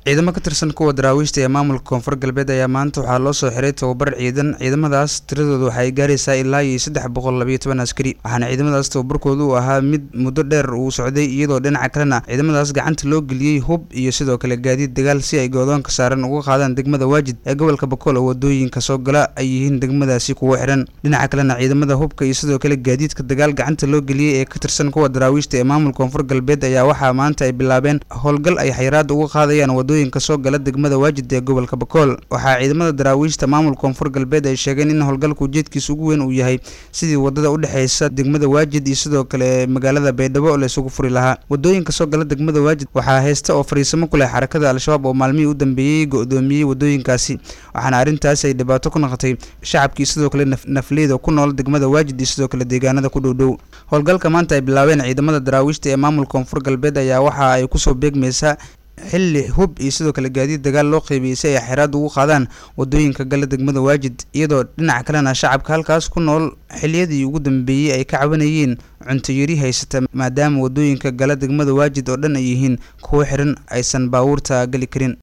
ciidamo ka tirsan kuwa daraawiishta ee maamulka koonfur galbeed ayaa maanta waxaa loo soo xiray tababar ciidan ciidamadaas tiradooda waxay gaaraysaa ilaa iyo saddex boqol labayo toban askari waxaana ciidamadaas tababarkooda uu ahaa mid muddo dheer uu socday iyadoo dhinaca kalena ciidamadaas gacanta loo geliyey hub iyo sidoo kale gaadiid dagaal si ay goodoonka saaran uga qaadaan degmada waajid ee gobolka bakool oo wadooyinka soo gala ay yihiin degmadaasi kuwo xiran dhinaca kalena ciidamada hubka iyo sidoo kale gaadiidka dagaal gacanta loo geliyey ee ka tirsan kuwa daraawiishta ee maamulka koonfur galbeed ayaa waxaa maanta ay bilaabeen howlgal ay xayiraada uga qaadayaan wadooyinka soo gala degmada waajid ee gobolka bakool waxaa ciidamada daraawiishta maamulka koonfur galbeed ay sheegeen in howlgalka ujeedkiisa ugu weyn uu yahay sidii wadada udhexeysa degmada waajid iyo sidoo kale magaalada baydhabo la isugu furi lahaa wadooyinka soo gala degmada waajid waxaa haysta oo fariisamo ku leh xarakada al-shabaab oo maalmihii u dambeeyey go-doomiyey wadooyinkaasi waxaana arrintaasi ay dhibaato ku noqotay shacabkii sidoo kale nafleyda ku nool degmada waajid iyo sidoo kale deegaanada ku dhowdhow howlgalka maanta ay bilaabeen ciidamada daraawiishta ee maamulka koonfur galbeed ayaa waxa ay kusoo beegmaysaa xilli hub iyo sidoo kale gaadiid dagaal loo qeybiyey si ay xeraad ugu qaadaan wadooyinka gala degmada waajid iyadoo dhinaca kalena shacabka halkaas ku nool xiliyadii ugu dambeeyey ay ka cabanayeen cuntoyari haysata maadaama wadooyinka gala degmada waajid oo dhan ay yihiin kuwo xiran aysan baabuurta geli karin